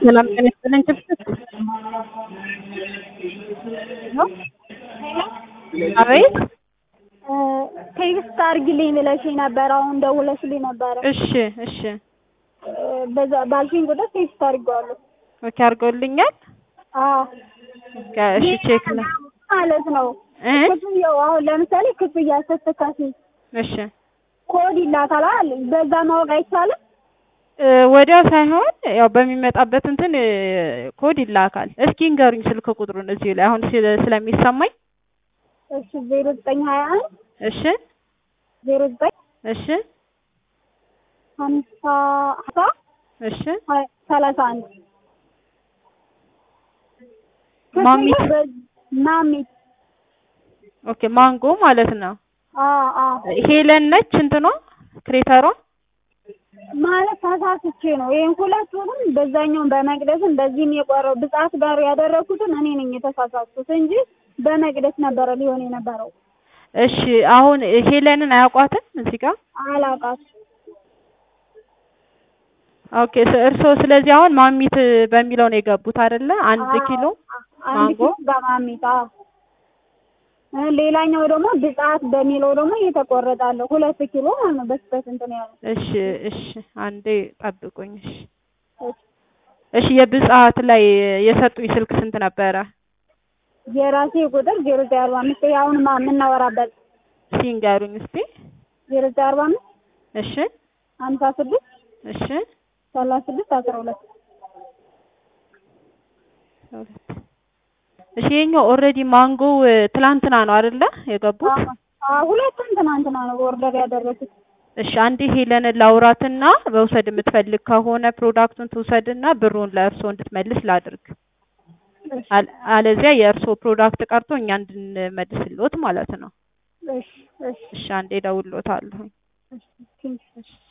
ሰላም ጤና ይስጥልኝ ችብችብ አቤት ቴክስት አድርጊልኝ ብለሽኝ ነበር። አሁን ደውለሽልኝ ነበረ። እሺ እሺ በዛ ባልሽኝ ቁጥር ቴክስት አድርጌዋለሁ። ኦኬ አድርገውልኛል አዎ ኦኬ እሺ ቼክ ነው ማለት ነው። እ ክፍያው አሁን ለምሳሌ ክፍያ ስትከፍይ እሺ ኮድ ይላካል። በዛ ማወቅ አይቻልም? እ ወዲያው ሳይሆን ያው በሚመጣበት እንትን እ ኮድ ይላካል። እስኪ ንገሩኝ ስልክ ቁጥሩን እዚሁ ላይ አሁን ስለ- ስለሚሰማኝ እሺ ዜሮ ዘጠኝ ሀያ አንድ እሺ ዜሮ ዘጠኝ እሺ ሀምሳ ሀምሳ እሺ ሀያ- ሰላሳ አንድ ማሚት ክፍያው በ- ማሚት ኦኬ ማንጎ ማለት ነው። አዎ አዎ ሄለን ነች እንትኗ ክሬተሯ ማለት ተሳስቼ ነው። ይሄን ሁለቱንም በዛኛውን በመቅደስም በዚህም የቆረው ብጻት ጋር ያደረኩትን እኔ ነኝ የተሳሳትኩት እንጂ በመቅደስ ነበረ ሊሆን የነበረው። እሺ አሁን ሄለንን አያውቋትም እዚህ ጋር አላቃት ኦኬ ስ- እርስዎ ስለዚህ አሁን ማሚት በሚለው ነው የገቡት አይደለ? አንድ ኪሎ አንድ ማንጎ? ኪሎ በማሚት አዎ። እ ሌላኛው ደግሞ ብጻት በሚለው ደግሞ እየተቆረጣለሁ ሁለት ኪሎ ማለት ነው። በስበት እንትን ያለው እሺ እሺ አንዴ ጠብቁኝ። እሺ እሺ የብጽዓት ላይ የሰጡኝ ስልክ ስንት ነበረ? የራሴ ቁጥር ዜሮ ዘጠኝ አርባ አምስት ይሄ አሁን ማ- የምናወራበት ሲንገሩኝ እስቲ። ዜሮ ዘጠኝ አርባ አምስት እሺ ሀምሳ ስድስት እሺ ሰላሳ ስድስት አስራ ሁለት ሁለት እሺ የኛው ኦልሬዲ ማንጎ ትላንትና ነው አይደለ የገቡት? አዎ ሁለቱም ትናንትና ነው ኦርደር ያደረኩት። እሺ አንዴ ሄለንን ላውራትና መውሰድ የምትፈልግ ከሆነ ፕሮዳክቱን ትውሰድና ብሩን ለእርስዎ እንድትመልስ ላድርግ። እሺ አል- አለዚያ የእርስዎ ፕሮዳክት ቀርቶ እኛ እንድንመልስልዎት ማለት ነው። እሺ እሺ እሺ አንዴ እደውልልዎታለሁ። እሺ ቴንኪው። እሺ